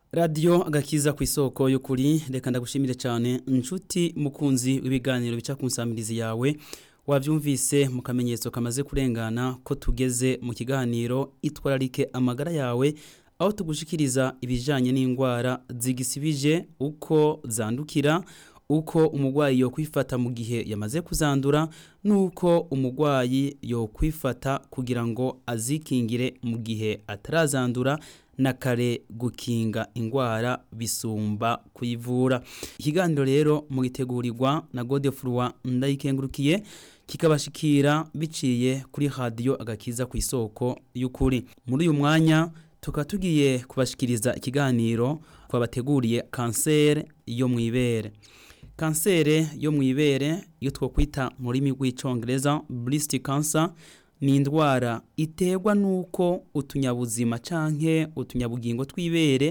radiyo agakiza ku isoko y'ukuri reka ndagushimire cyane inshuti mukunzi w'ibiganiro bica ku nsamirizi yawe wabyumvise mu kamenyetso kamaze kurengana ko tugeze mu kiganiro itwararike amagara yawe aho tugushikiriza ibijyanye n'indwara zigisibije uko zandukira uko umurwayi yo kwifata mu gihe yamaze kuzandura n'uko umurwayi yo kwifata kugira ngo azikingire mu gihe atarazandura na kare gukinga indwara bisumba kuyivura ikiganiro rero mugitegurirwa na godefurwa ndayikengurukiye kikabashikira biciye kuri radiyo agakiza ku isoko y'ukuri muri uyu mwanya tukaba tugiye kubashikiriza ikiganiro twabateguriye kanseri yo mu ibere kanseri yo mu ibere iyo twakwita mu rurimi rw'icyongereza burisiti kansa ni indwara iterwa n'uko utunyabuzima canke utunyabugingo tw'ibere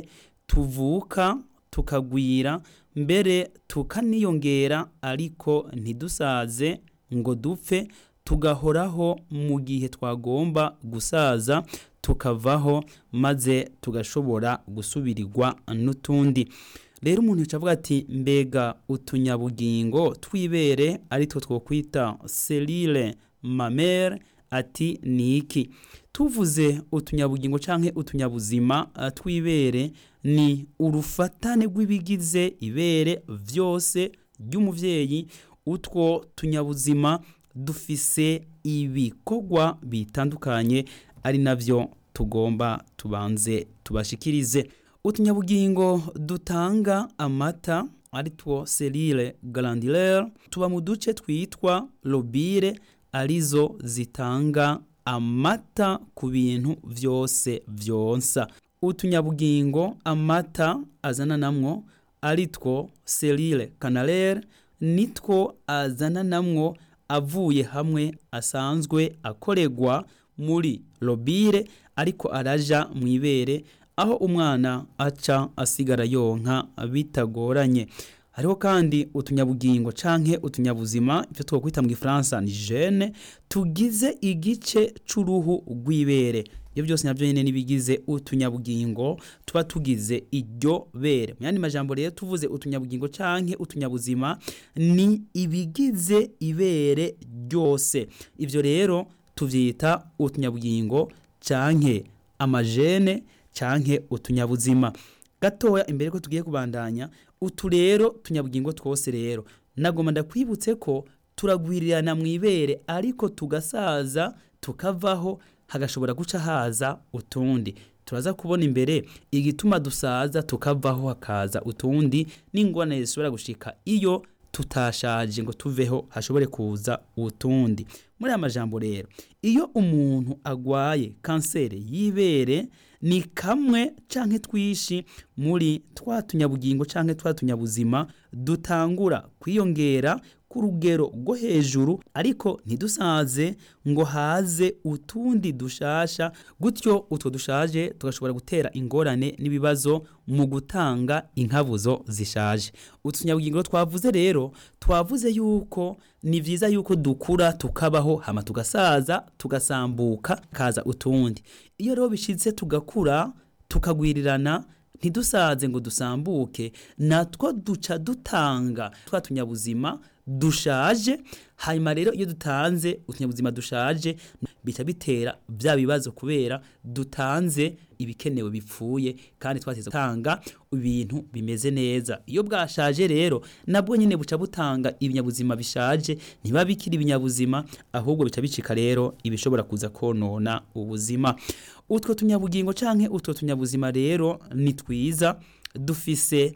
tuvuka tukagwira mbere tukaniyongera ariko ntidusaze ngo dupfe tugahoraho mu gihe twagomba gusaza tukavaho maze tugashobora gusubirirwa n'utundi rero umuntu yacavuga ati mbega utunyabugingo tw'ibere aritwo twokwita selile mamere ati ni iki tuvuze utunyabugingo canke utunyabuzima tw'ibere ni urufatane rw'ibigize ibere vyose ry'umuvyeyi utwo tunyabuzima dufise ibikorwa bitandukanye ari navyo tugomba tubanze tubashikirize utunyabugingo dutanga amata aritwo selile glandulaire tuba mu duce twitwa lobire arizo zitanga amata ku bintu vyose vyonsa utunyabugingo amata azana namwo aritwo selile canalaire nitwo azana namwo avuye hamwe asanzwe akoregwa muri lobire ariko araja mu ibere aho umwana aca asigara yonka bitagoranye hariho kandi utunyabugingo canke utunyabuzima ivyo twokwita mu gifaransa ni gene tugize igice c'uruhu rw'ibere ibyo byose navyo nyene nibigize utunyabugingo tuba tugize iryo bere mu yandi majambo rero tuvuze utunyabugingo canke utunyabuzima ni ibigize ibere ryose ivyo rero tuvyita utunyabugingo canke amajene canke utunyabuzima gatoya imbere ko tugiye kubandanya utu rero tunyabugingo twose rero nagomba ndakwibutse ko turagwirirana mu ibere ariko tugasaza tukavaho hagashobora guca haza utundi turaza kubona imbere igituma dusaza tukavaho hakaza utundi n'ingorane zishobora gushika iyo tutashaje ngo tuveho hashobore kuza utundi muri aya majambo rero iyo umuntu agwaye kanseri y'ibere ni kamwe canke twishi muri twa tunyabugingo canke twa tunyabuzima dutangura kwiyongera ku rugero rwo hejuru ariko ntidusaze ngo haze utundi dushasha gutyo utwo dushaje tugashobora gutera ingorane n'ibibazo mu gutanga inkabuzo zishaje utunyabugingo twavuze rero twavuze yuko ni vyiza yuko dukura tukabaho hama tugasaza tugasambuka kaza utundi iyo rero bishitse tugakura tukagwirirana ntidusaze ngo dusambuke natwo duca dutanga twa tunyabuzima dushaje hanyuma rero iyo dutanze utunyabuzima dushaje bica bitera bya bibazo kubera dutanze ibikenewe bipfuye kandi twateze gutanga ibintu bimeze neza iyo bwashaje rero nabwo nyine buca butanga ibinyabuzima bishaje ntiba bikiri ibinyabuzima ahubwo bica bicika rero ibishobora kuza konona ubuzima utwo tunyabugingo canke utwo tunyabuzima rero ni twiza dufise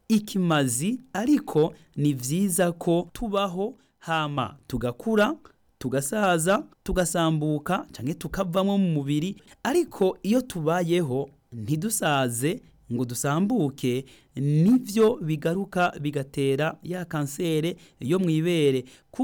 ikimazi ariko ni vyiza ko tubaho hama tugakura tugasaza tugasambuka canke tukavamwo mu mubiri ariko iyo tubayeho ntidusaze ngo dusambuke nivyo bigaruka bigatera ya kansere yo mw'ibere